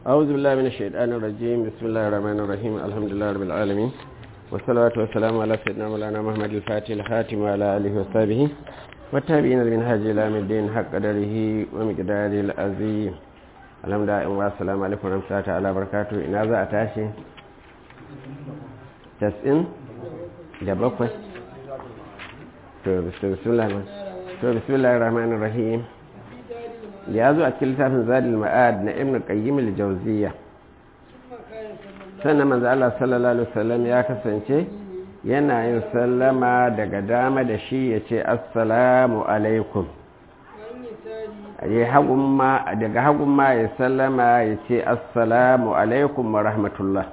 أعوذ بالله من الشيطان الرجيم بسم الله الرحمن الرحيم الحمد لله رب العالمين والصلاة والسلام على سيدنا مولانا محمد الفاتح الخاتم وعلى آله وصحبه والتابعين المنهج إلى الدين حق قدره ومقداره العظيم الحمد لله والسلام عليكم ورحمة الله تعالى وبركاته إن هذا أتاشي تسئن دبقوة بسم الله بسم الله الرحمن الرحيم ya zo a cikin littafin zadil ma'ad na ibn qayyim al-jawziyya sannan manzo Allah sallallahu alaihi wasallam ya kasance yana yin sallama daga dama da shi ya ce assalamu alaikum ya hagun ma daga hagun ma ya sallama ya ce assalamu alaikum wa rahmatullah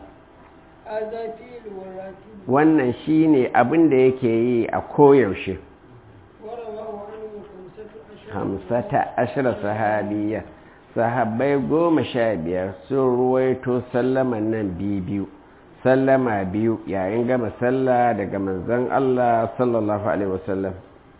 wannan shine abin da yake yi a koyaushe hamsata ashirar sahabiya sahabbai goma sha biyar sun ruwaito sallaman nan biyu sallama biyu yayin gama sallah daga manzon Allah sallallahu alaihi wasallam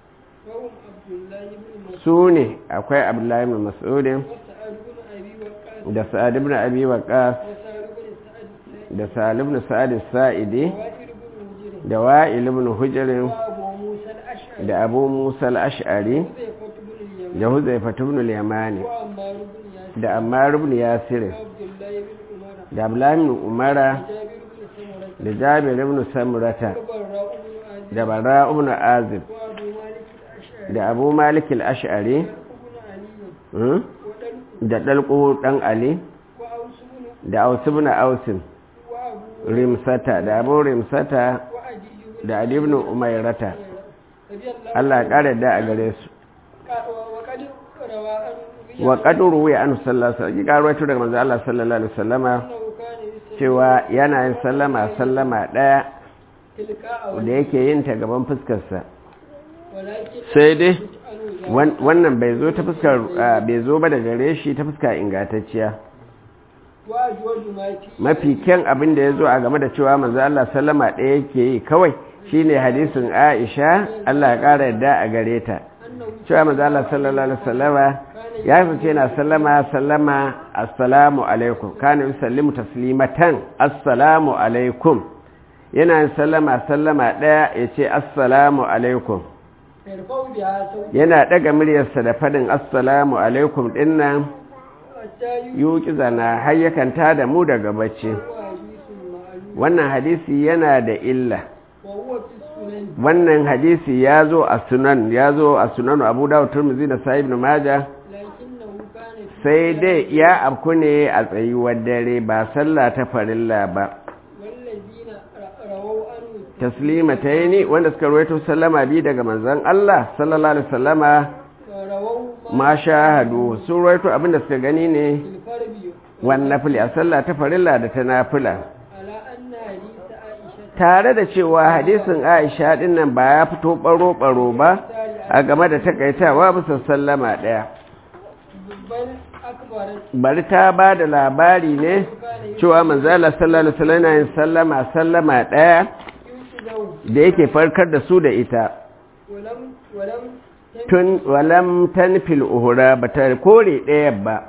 su ne akwai abdullahi ibn mas'udin da sa'ad ibn abi waqas da sa'ad ibn sa'ad sa'idi da wa'il ibn hujr da abu musa al-ash'ari da huzaifa ibn al-yamani da ammar ibn yasir da abdullah ibn umara da jabir ibn samurata da bara ibn azib da abu malik al-ash'ari da dalqu dan ali da aus ibn ausin rimsata da abu rimsata da ali ibn umayrata Allah ya kare da a gare su wa kaduru wa an sallallahu alaihi wasallam daga manzo Allah sallallahu alaihi wasallama cewa yana yin sallama sallama daya da yake yin ta gaban fuskar sa sai dai wannan bai zo ta fuskar bai zo ba da gare shi ta fuska ingantacciya mafi kyan abin da ya zo a game da cewa manzo Allah sallama daya yake yi kawai shine hadisin Aisha Allah ya kara yadda a gare ta cewa manzo Allah sallallahu alaihi wasallama ya fice yana sallama sallama assalamu alaikum kana yusallimu taslimatan assalamu alaikum yana sallama sallama daya yace assalamu alaikum yana daga muryarsa da fadin assalamu alaikum dinnan yuki zana har yakan tada mu daga bacci wannan hadisi yana da illa wannan hadisi ya zo a sunan ya zo a sunan abu dawud turmizi da sahib ibn majah sai dai ya afku ne a tsayuwar dare ba sallah ta farilla ba taslima ta yi ni wanda suka ruwaito sallama bi daga manzan Allah sallallahu alaihi sallama ma shahadu sun ruwaito abinda suka gani ne wannan fili a sallah ta farilla da ta nafila tare da cewa hadisin aisha dinnan ba ya fito baro-baro ba a game da takaitawa bisa sallama ɗaya bari ta ba da labari ne cewa manzala sallallahu alaihi wasallam yin sallama sallama ɗaya da yake farkar da su da ita tun walam tanfil uhura ba ta kore ɗaya ba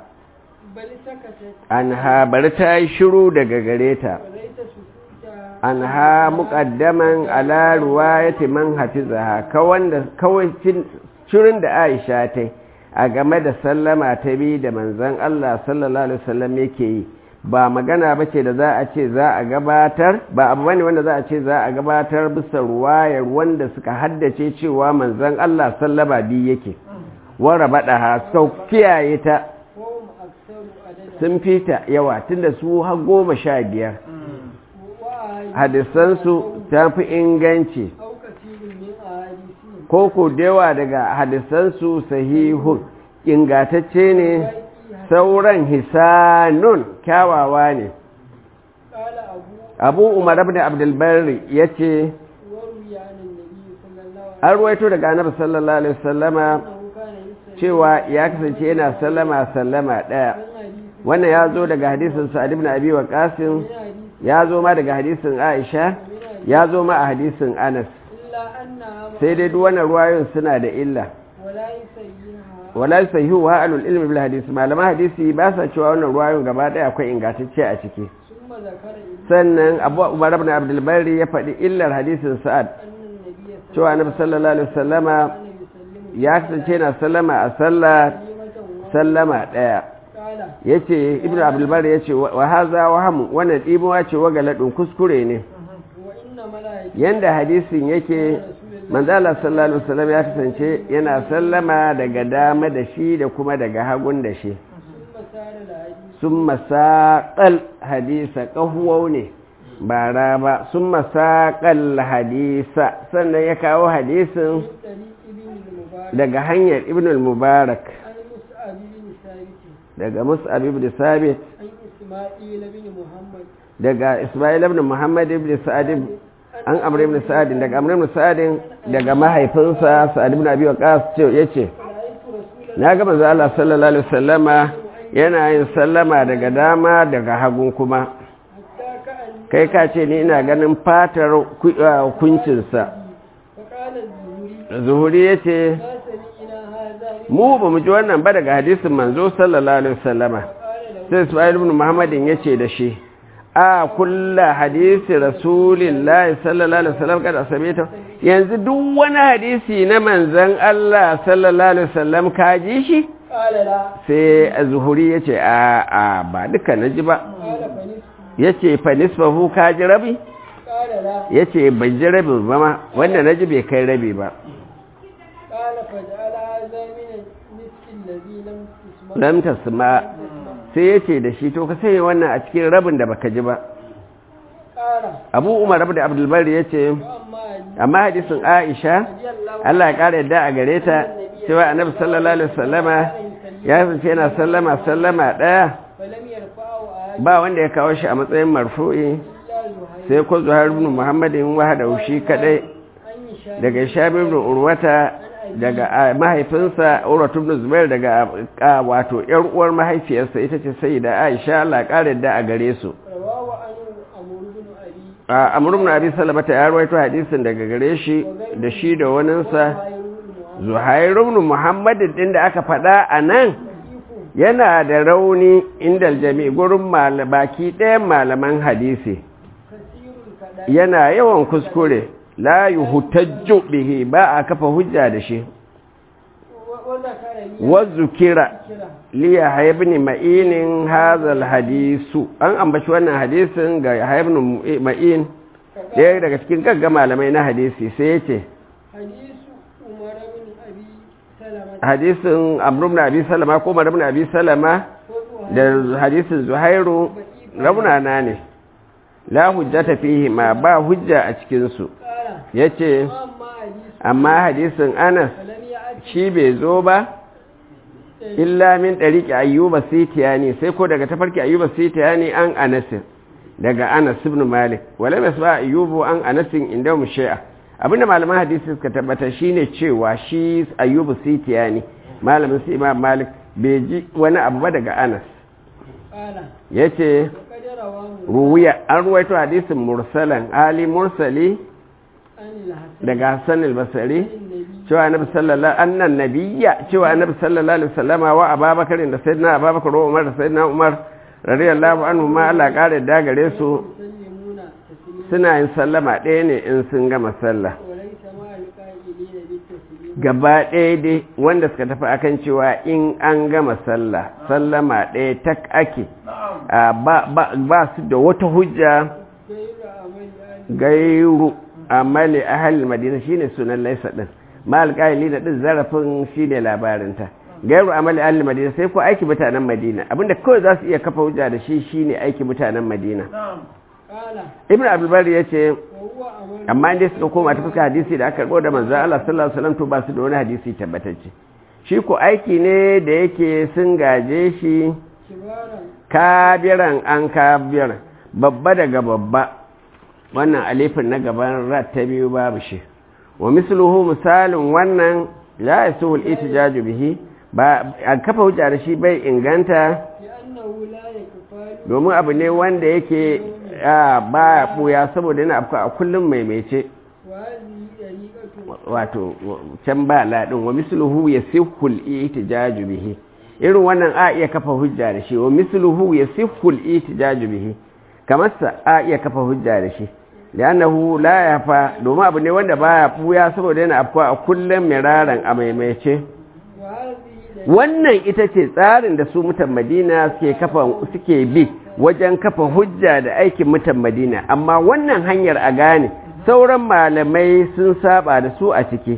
an ha bari ta yi shiru daga gare ta an ha muƙaddaman ala ruwayati man hafizaha kawai shirin da aisha ta a game da sallama ta bi da manzan Allah sallallahu alaihi wasallam yake yi ba magana ba ce da za a ce za a gabatar ba abu bane wanda za a ce za a gabatar bisa ruwayar wanda suka haddace cewa manzan Allah sallama bi yake wara bada ha sau kiyaye ta sun fita yawa tunda su har goma sha biyar hadisansu ta fi inganci ko ko dewa daga hadisansu sahihun ingatacce ne sauran hisanun kyawawa ne abu umar ibn abdulbari ya ce an ruwaito daga annabi sallallahu alaihi wasallama cewa ya kasance yana sallama sallama daya wannan ya zo daga hadisin sa'ad ibn abi waqasim ya zo ma daga hadisin aisha ya zo ma a hadisin anas sai dai duk wannan ruwayoyin suna da illa wala sahihu wa alul ilmi bil hadisi malaman hadisi ba sa cewa wannan ruwayoyin gaba daya akwai ingantacce a ciki ثم ذكر إبن sannan abu umar ibn abdul bari ya faɗi illar hadisin sa'ad أن النبي صلى cewa annabi sallallahu alaihi wasallama الله عليه وسلم ya kasance na sallama a sallah كلمة sallama daya قال yace ibnu abdul bari yace wa haza waham wannan dimuwa ce wa galadun kuskure ne وإن ملائكة yanda hadisin yake manzo Allah sallallahu alaihi wasallam ya kasance yana sallama daga dama da shi da kuma daga hagun da shi ثم سار الحديث sun masaƙal hadisa ƙahuwau ne ba ra ba sun masaƙal hadisa sannan ya kawo hadisin من طريق ابن المبارك daga hanyar ibn al-mubarak عن مصعب بن ثابت daga mus'ab ibn sabit عن إسماعيل بن محمد daga isma'il ibn muhammad ibn sa'ad an amr ibn sa'ad daga amr ibn sa'ad daga mahaifinsa sa'ad ibn abi waqas ce yace رأيت رسول na ga manzo Allah sallallahu alaihi wasallama yana yin sallama daga dama daga hagu kuma حتى كأن kai ka ce ni ina ganin fatar ku- ah, kuncinsa فقال الزهري zuhuri ya ce ما سمعنا هذا mu ba mu ji wannan ba daga hadisin manzo sallallahu alaihi wasallama قال له sai isma'il ibn muhammadin ya ce da shi a kulla hadisi rasulillahi sallallahu alaihi wasallam kada samita yanzu duk wani hadisi na manzon Allah sallallahu alaihi wasallam ka ji shi قال لا sai zuhuri ya ce a a ba duka na ji ba قال فنصف ya ce fa nisfahu ka ji rabi قال لا ya ce ban ji rabi ba ma wanda na ji bai kai rabi ba قال فجعل هذا من النصف الذي لم تسمع lam tasma sai ya ce da shi to ka sanya wannan a cikin rabin da baka ji ba قال abu umar abu da abdulbar ya ce وأما amma hadisin aisha رضي الله allah ya kara yadda a gare ta cewa annabi sallallahu alaihi wasallama ya kasance yana sallama sallama daya فلم يرفعه أحد ba wanda ya kawo shi a matsayin marfu'i إلا زهير sai ko zuhair ibn muhammadin wahada shi kadai عن هشام daga shabib ibn urwata daga ah, mahaifinsa urwatu ibn zubair daga ah, wato yar uwar mahaifiyarsa ita ce sayyida aisha Allah ya kara yadda a gare su رواه عنه عمرو بن أبي a amur ibn abi salama ta yarwaito hadisin daga gare shi da shi da waninsa زهير بن محمد zuhair ibn muhammad din da aka faɗa a nan yana da rauni inda jami'i gurin mal- baki ɗayan malaman hadisi كثير الكلام yana yawan kuskure la yuhtajju bihi ba a kafa hujja da shi وذكر لي wa zukira ذكره liya haibni ma'inin hazal hadisu an ambaci wannan hadisin ga haibni ma'in ɗaya daga cikin gagga malamai na hadisi sai ya ce حديث عمر بن أبي سلمة hadisin amrum na abi salama ko maram na abi salama da hadisin zuhairu raunana ne la hujjata fihi ma ba hujja a cikinsu قال ya ce وأما حديث amma hadisin anas فلم يأت shi bai zo ba illa min ɗariƙi ayyuba sitiyani sai ko daga tafarki ayyuba sitiyani an anasin daga anas ibn malik wala mai ba ayyubu an anasin inda mu shi'a abinda malaman hadisi suka tabbata shine cewa shi ayyubu sitiyani malamin su imam malik bai ji wani abu ba daga anas قال yace وقد رواه ruwiya an ruwaito hadisin mursalan ali mursali عن الحسن daga hassan al-basri النبي cewa annabi sallallahu annan nabiyya cewa annabi sallallahu alaihi wasallama wa ababakar da sayyidina ababakar wa umar da sayyidina umar radiyallahu anhu ma Allah kare da gare su يسلمون تسليما suna yin sallama ɗaya ne in sun gama sallah وليس مع القائلين بالتسليم gaba ɗaya dai wanda suka tafi akan cewa in an gama sallah sallama ɗaya tak ake a, ba, ba, ba su da wata hujja غير عمل آل gairu amali ahal madina shine sunan laisa din mal qaili da din zarafin shine labarinta gairu amali ahal madina sai ko aiki mutanen madina abinda kawai za su iya kafa hujja da shi shine aiki mutanen madina قال ibn abdul bari yace وهو عمل amma inda suka koma ta fuska hadisi da aka karbo da manzo Allah sallallahu alaihi wasallam to ba su da wani hadisi tabbatacce shi ko aiki ne da yake sun gaje shi كبارا kabiran an kabir babba daga babba wannan alifin na gaban rat ta biyu babu shi wa misluhu misalin wannan la yasuhul itijaju bihi ba a kafa hujja da shi bai inganta لأنه لا يكفى domin abu ne wanda yake a, ba buya saboda yana afka a kullum maimaice وهذه طريقة wato can ba ladin wa misluhu yasihul ihtijaju bihi irin wannan a iya kafa hujja da shi wa misluhu yasihul ihtijaju bihi kamar sa a iya kafa hujja da shi li'annahu la yafa domin abu ne wanda baya fuya saboda yana afkuwa a kullum miraran a maimaice wannan ita ce tsarin da su mutan madina suke kafa suke bi wajen kafa hujja da aikin mutan madina amma wannan hanyar a gane sauran malamai sun saba da su a ciki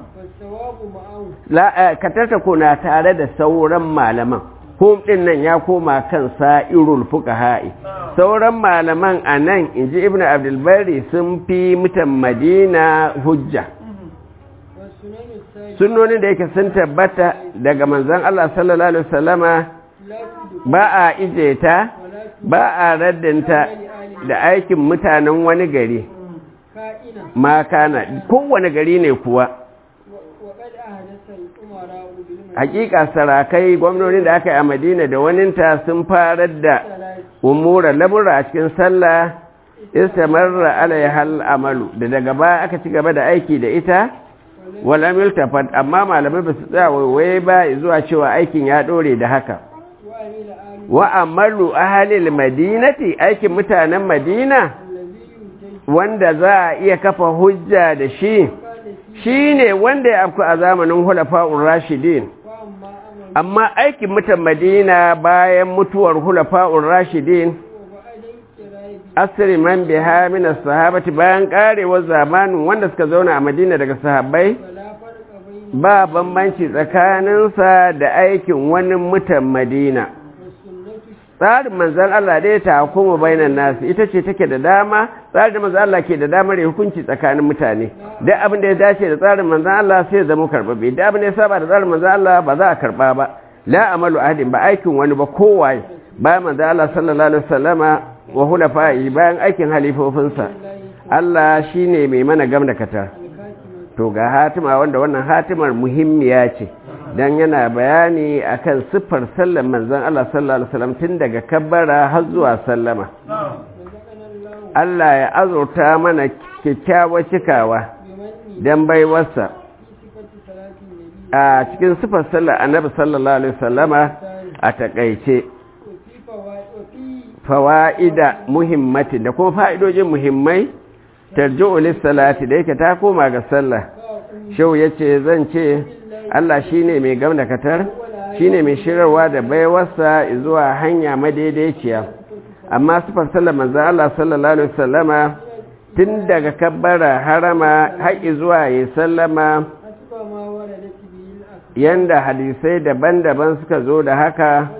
katarta na tare da sauran malaman hum din nan ya koma kan sa'irul fuqaha'i sauran malaman anan inji ibnu abdulbari sun fi mutan madina hujja sunnonin da yake sun tabbata daga manzon Allah sallallahu alaihi wasallama ba a ije ta ba a raddanta da aikin mutanen wani gari ma kana kowane gari ne kuwa hakika sarakai gwamnonin da aka yi a madina da waninta sun farar da umura lamura a cikin sallah istamarra alaihal amalu da daga baya aka ci gaba da aiki da ita walam yultafat amma malamai ba su tsaya waiwaye ba zuwa cewa aikin ya dore da haka wa amalu ahalil madinati aikin mutanen madina wanda za a iya kafa hujja da shi shi ne wanda ya afku a zamanin hulafa'un rashidin amma aikin mutan madina bayan mutuwar hulafa'un rashidin asiri man biha min sahabati bayan karewar zamanin wanda suka zauna a madina daga sahabbai ba bambanci tsakaninsa da aikin wani mutan madina tsarin manzan Allah dai ta hukuma bainan nasu ita ce take da dama tsarin manzan Allah ke da damar hukunci tsakanin mutane duk abin da ya dace da tsarin manzan Allah sai zama karbabe duk abin da ya saba da tsarin manzan Allah ba za a karba ba la amalu ahadin ba aikin wani ba kowaye bayan manzan Allah sallallahu alaihi wasallama wa hulafa'i bayan aikin halifofinsa Allah shine mai mana gam da katar to ga hatima wanda wannan hatimar muhimmiya ce dan yana bayani akan siffar sallan manzon Allah sallallahu alaihi wasallam tun daga kabbara har zuwa sallama Allah ya azurta mana kyakkyawar cikawa dan baiwarsa a cikin siffar sallar annabi sallallahu alaihi wasallama a takaice fawa'ida muhimmati da kuma fa'idojin muhimmai tarji'u lis-salati da yake ta koma ga sallah shau yace zan ce Allah shine mai gamdakatar shine mai shirarwa da baiwarsa zuwa hanya madaidaiciya amma sifar sallar manzo Allah sallallahu alaihi wasallama tun daga kabbara harama har zuwa ya sallama yanda hadisai daban-daban suka zo da haka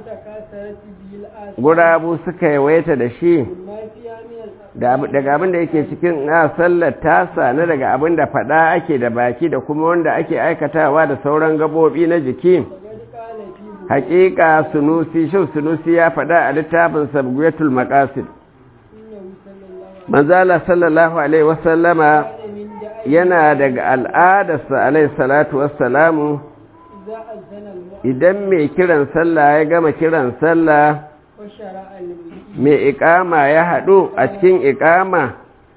gurabu suka yawaita da shi daga abin da yake cikin na sallar tasa na daga abin da fada ake da baki da kuma wanda ake aikatawa da sauran gabobi na jiki hakika sunusi shau sunusi ya fada a littafin sabguyatul maqasid manzala sallallahu alaihi wasallama yana daga al'adarsa alaihi salatu wassalamu idan mai kiran sallah ya gama kiran sallah mai ikama ya haɗu a cikin ikama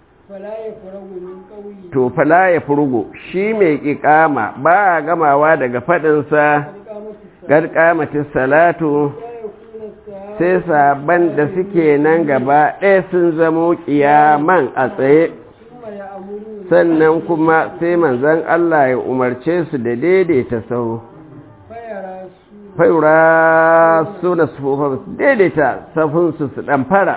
to fala ya furgo shi mai ikama ba a gamawa daga faɗinsa garkamatin salatu sai saban da suke nan gaba ɗaya sun zamo ƙiyaman a tsaye sannan kuma sai manzan Allah ya umarce su da daidaita sau faura su da sufofar daidaita safinsu su ɗan fara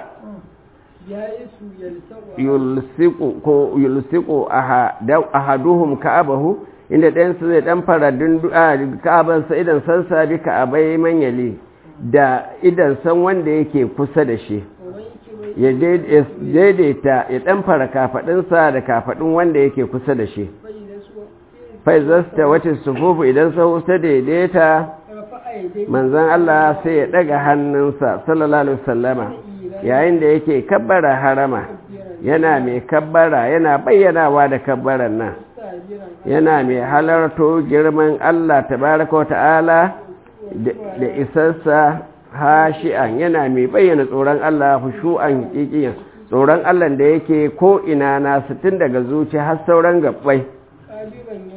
yulsiku ahaduhum ka'abahu inda ɗayansu zai ɗan fara ka'abansa idan san sabi ka'abai manyali da idan san wanda yake kusa da shi ya daidaita ya ɗan fara kafaɗinsa da kafaɗin wanda yake kusa da shi faizasta wata sufufu idan sahu ta daidaita manzan Allah sai ya ɗaga hannunsa sallallahu alaihi wasallama yayin da yake kabbara harama yana mai kabbara yana bayyanawa da kabbaran nan yana mai halarto girman Allah tabaraka wa ta'ala da isarsa hashi'an yana mai bayyana tsoron Allah hushu'an kikiyan tsoron Allah da yake ko ina nasu tun daga zuci har sauran gabbai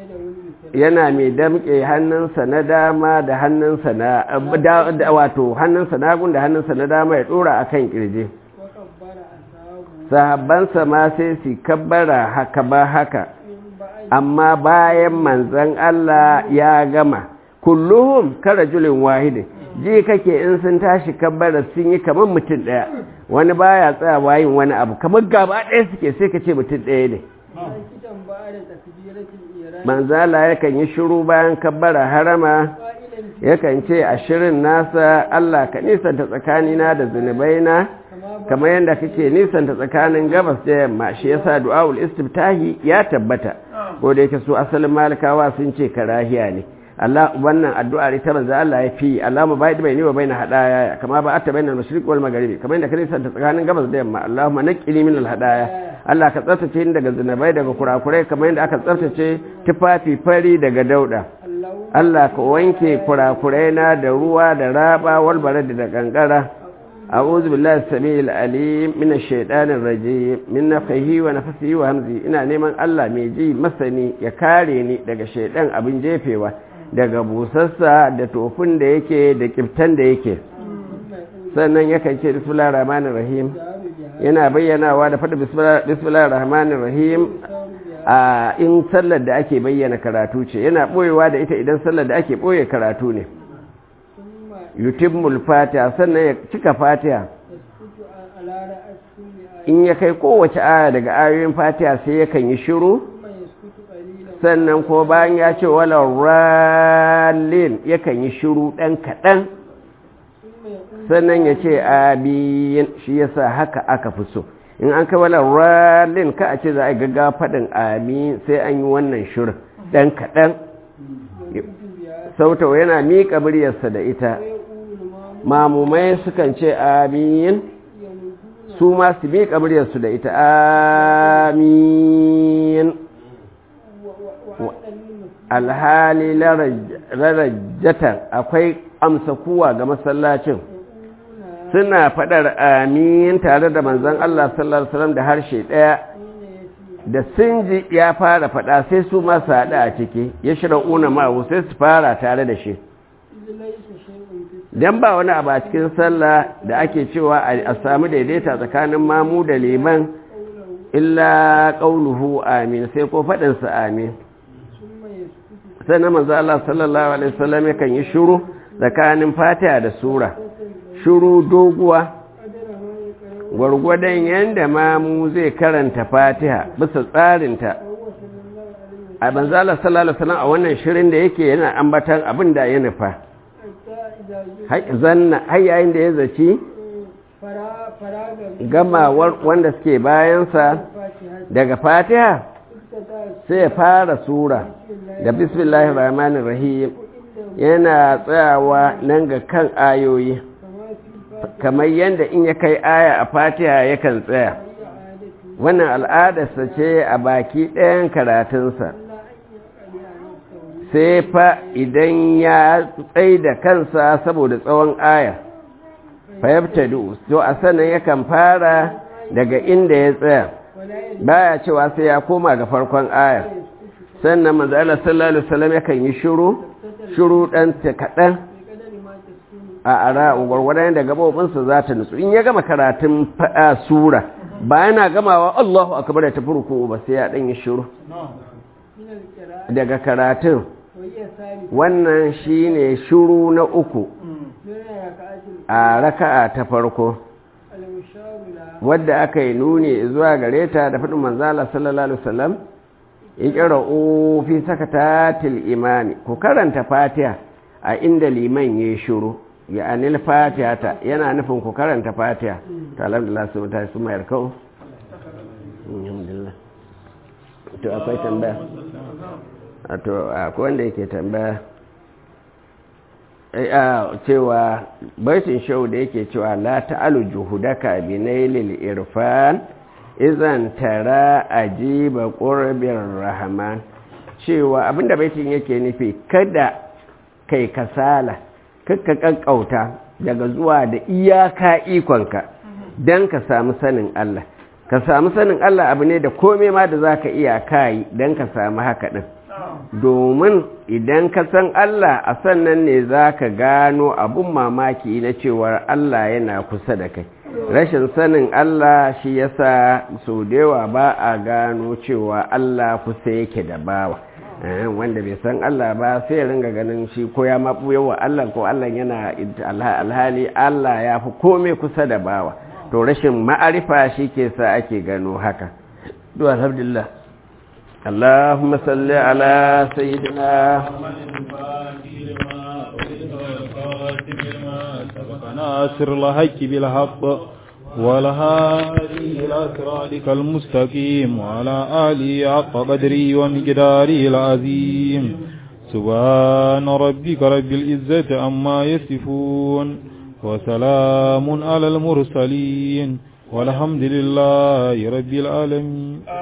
yana mai damƙe hannunsa na dama da hannunsa na da- da- wato hannunsa na hagun da hannunsa na dama ya ɗora a kan ƙirji وكبر أصحابه sahabbansa ma sai su kabbara haka ba haka من بعد amma bayan manzan Allah ya gama kulluhum karajulin wahidin ji kake in sun tashi kabbara sun yi kamar mutum ɗaya wani baya tsayawa yin wani abu kamar gaba ɗaya suke sai ka ce mutum ɗaya ne ساكتا بعد تكبيرة الإيران manzala yakan yi shiru bayan kabbara harama قائلا yakan ce a shirin nasa Allah ka nisanta tsakanina da zunubaina كما kamar yadda kake nisanta tsakanin gabas da yamma shi yasa du'aul istiftahi ya tabbata ko da yake su asalin malikawa sun ce karahiya ne Allah wannan addu'ar ita manzo Allah ya fi Allahumma ba'id baini wa baina hadaya kama ba'atta bainal mashriq wal magharibi kamar yadda ka nisanta tsakanin gabas da yamma Allahumma naqqini min al hadaya Allah ka tsaftace ni daga zunubai daga kurakurai kamar yadda aka tsaftace tufafi fari daga dauda الله Allah ka wanke kurakurai na da ruwa da raba wal barad da kankara a'udhu billahi samil alim minash shaitanir rajim min nafhihi wa nafsihi wa hamzi ina neman Allah mai ji masani ya kare ni daga shaidan abin jefewa daga busassa da tofin da yake da kiftan da yake sannan yakan ce bismillahir rahmanir rahim yana bayyanawa da faɗi bismillahir rahmanir rahim a in sallar da ake bayyana karatu ce yana ɓoyewa da ita idan sallar da ake ɓoye karatu ne ثم yutimmul fatiha sannan ya cika fatiha يسكت على رأس كل آية in ya kai kowace aya daga ayoyin fatiha sai yakan yi shiru ثم يسكت قليلا sannan ko bayan ya ce wala rallin yakan yi shiru ɗan kaɗan ثم يقول sannan ya ce abiyin shi yasa haka aka fi so in an kai wala rallin ka a ce za a yi gaggawa faɗin amin sai an yi wannan shirin ɗan kaɗan يسكت بها sautau yana miƙa muryarsa da ita ويقول ما mamumai sukan ce amin يمدون su ma su miƙa muryarsu da ita amin وأن المسلمين alhali larajjatan akwai amsa kuwa ga masallacin يقولون suna faɗar amin tare da manzon Allah sallallahu alaihi wasallam da harshe ɗaya حين يسير da sun ji ya fara faɗa sai su ma su haɗu a ciki ya shira una ma'u sai su fara tare da shi إذ ليس شيء في dan ba wani abu a cikin sallah da ake cewa a a samu daidaita tsakanin mamu da liman قوله illa qauluhu amin sai ko faɗinsa amin ثم يسكت sai na manzo Allah sallallahu alaihi wasallam yakan yi shiru tsakanin Fatiha da sura shiru doguwa قدر ما يقرأ gwargwadon yanda mamu zai karanta Fatiha bisa tsarinta وهو صلى الله عليه وسلم a manzo Allah sallallahu alaihi wasallam a wannan shirin da yake yana ambatan abin da ya nufa حتى إذا جئ Hai- zanna har yayin da ya zaci فرا فراغ gamawar wanda suke bayansa الفاتحة daga Fatiha افتتح sai ya fara sura da bismillahir rahmanir rahim yana tsayawa nan ga kan ayoyi كما في الفاتحة kamar yadda in ya kai aya a fatiha yakan tsaya هي عادته wannan al'adarsa ce a baki ɗayan karatunsa إلا أن يقرأ نفسه sai fa idan ya tsai da kansa saboda tsawon aya fayabtadu to a sannan yakan fara daga inda ya tsaya ولا يجب baya cewa sai ya koma ga farkon aya sannan manzo Allah sallallahu alaihi wasallam yakan yi shiru shiru dan ta kadan بقدر ما تسكن a ara gwargwadon da gabobinsa za ta nutsu in ya gama karatun faɗa sura ba yana gamawa Allahu akbar da tafi ruku ba sai ya dan yi shiru من القراءة daga karatun وهي ثالثة wannan shine shiru na uku من ركعات a raka'a ta farko المشار لها wadda aka yi nuni zuwa gare ta da faɗin manzala sallallahu alaihi wasallam iqra'u fi sakatatil imami ku karanta fatiha a inda liman yayi shiru ya anil fatiha ta yana nufin ku karanta fatiha to alhamdulillah su mutane su mayar kau alhamdulillah to akwai tambaya a to akwai wanda yake tambaya Eh, a cewa baitin shau da yake cewa la ta'alu juhudaka bi nailil irfan izan tara ajiba qurbir rahman cewa abinda baitin yake nufi kada kai kasala kakka kankauta daga zuwa da iyaka ikonka dan ka samu sanin Allah ka samu sanin Allah abu ne da komai ma da zaka iya kai dan ka samu haka din domin idan ka san Allah a sannan ne za ka gano abun mamaki na cewar Allah yana kusa da kai rashin sanin Allah shi yasa sau da yawa ba a gano cewa Allah kusa yake da bawa wanda bai san Allah ba sai ringa ganin shi ko ya maɓu yawa Allah ko Allah yana alhali Allah ya fi kome kusa da bawa to rashin ma'arifa shi ke sa ake gano haka duwa alhamdulillah اللهم صل على سيدنا ناصر الحق بالحق والهادي إلى صراطك المستقيم وعلى آله حق قدري ومقداره العظيم سبحان ربك رب العزة عما يصفون وسلام على المرسلين والحمد لله رب العالمين